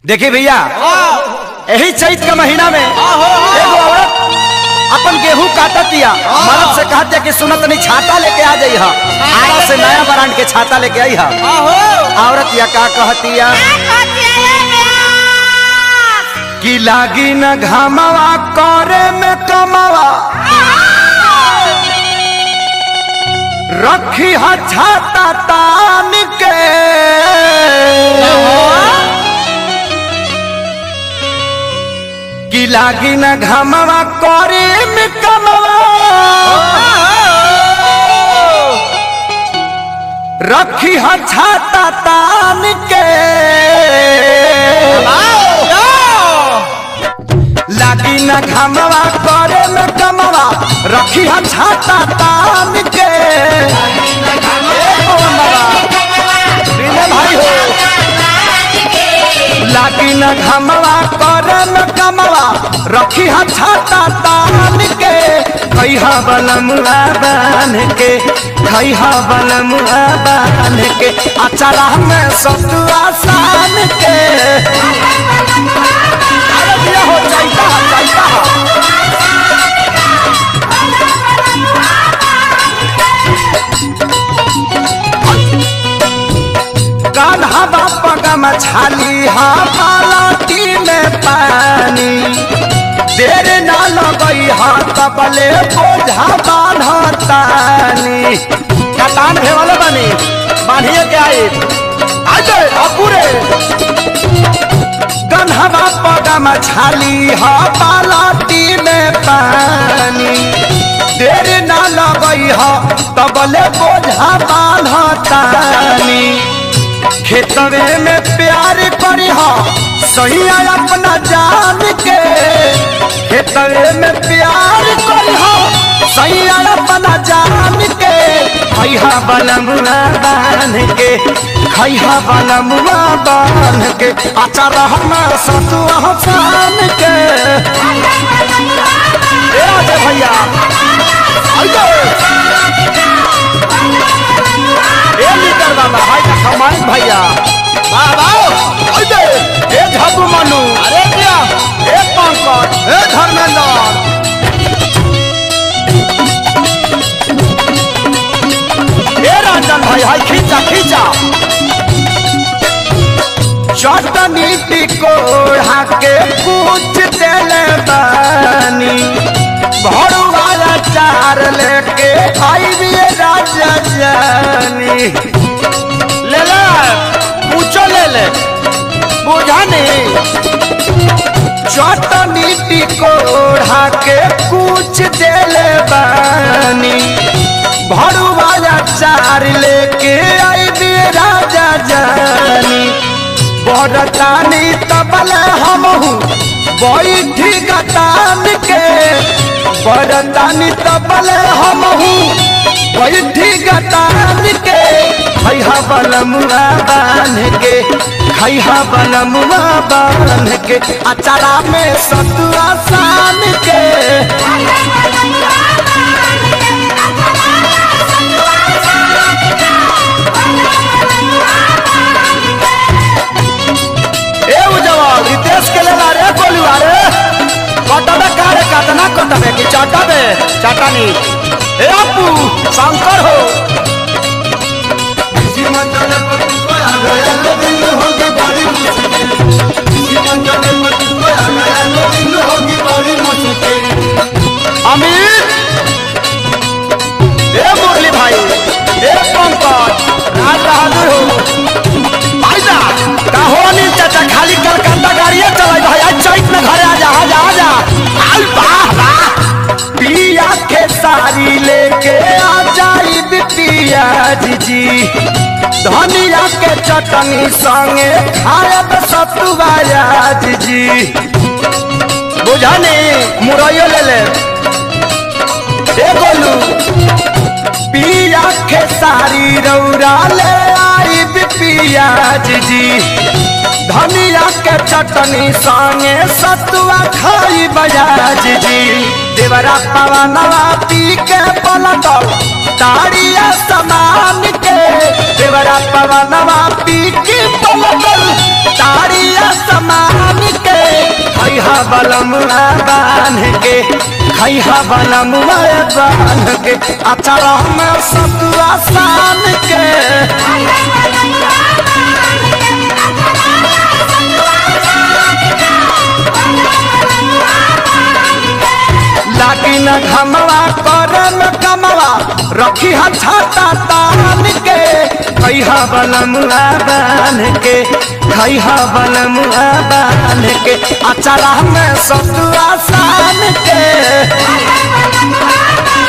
देखिए भैया यही चैत के महीना में एगो औरत अपन गेहूं काटतिया मर्द से कहतिया कि सुनत नहीं छाता लेके आ जाई हा आरा से नया ब्रांड के छाता लेके आई हा औरत या का कहतिया कि लागी न घामवा करे में कमावा रखी हा छाता तान के कि लागी न घामवा करे में कमावा रखी हा छाता तान के लागी न घामवा करे में कमवा रखी हा छाता तान के ए पवनवा, विनय भाई हो लागी न घामवा करे में कमवा रखी हा छाता तान के खैहा बलमुआ बान के खैहा बलमुआ बान के अचारा में सतुआ सान के अरे दिया हो जाइता जाइता कान्हा बापा का मछाली हा पालाटी में पानी देर ना लगई हा तबले बोझा बान्हतानी कतान भे वाले बनी बांधिए के आई आजे अपूरे कन्हवा पगा मछाली हा पालाटी में पानी देर ना लगई हा तबले बोझा बान्हतानी खेतवे में प्यार करी हा सही अपना जान के खेतवे में प्यार करी हा सही अपना जान के खैहा बलमुआ बान के खैहा बलमुआ बान के अचार हमार सतुआ सान के ए आजे भैया आइए ए लीडर बाबा हाय देखा माइक भैया बाबा आइए ए झबू मनु अरे क्या ए पंकज ए धर्मेंद्र ए रंजन भाई हाय खींचा खींचा चटनी टिकोड़ा के पूछ देले बानी भरुआ चार लेके आई भी राजा जानी ले ले पूछो ले ले बुझा नहीं चटनी टिकोड़ा के कुछ देले बानी भरुआ चार लेके आई भी राजा जानी बरतानी तबल हमहू बैठी गतान के बरतानी तबल हमहू बैठी गतान के खैहा बलमुआ बान के खैहा बलमुआ बान के अचारा में सतुआ सान के ए उजवा रितेश के लेला रे गोलुआ रे कटबे कारे कतना कटबे कि चटबे चटनी ए अपू शंकर हो अमित ए मुरली भाई ए पंकज राज बहादुर हो भाईजा का हो अनिल चाचा खाली कलकत्ता गाड़िए चलाई भाई आज चैत में घरे आजा आजा आजा आई वाह वाह पिया के सारी लेके आ जाई बिटिया जी धनिया के चटनी संगे खायब सतुआ जी बुझानी मुरैयो ले ले ए गोलू पिया के सारी रौरा ले आई पिया जी धनिया के चटनी संगे सतुआ खाई बजाज जी देवरा पवनवा पी के पलटल ताड़िया समान के देवरा पवनवा पी के पलटल ताड़िया समान बलमुआ बांध के खैहा बलमुआ बांध के अचार में सतुआ सान के लागी न घमवा करे में कमवा रखी हा छाता तान के खैहा बलमुआ बांध के खैहा बलमुआ बांध के अचारा में सतुआ सान के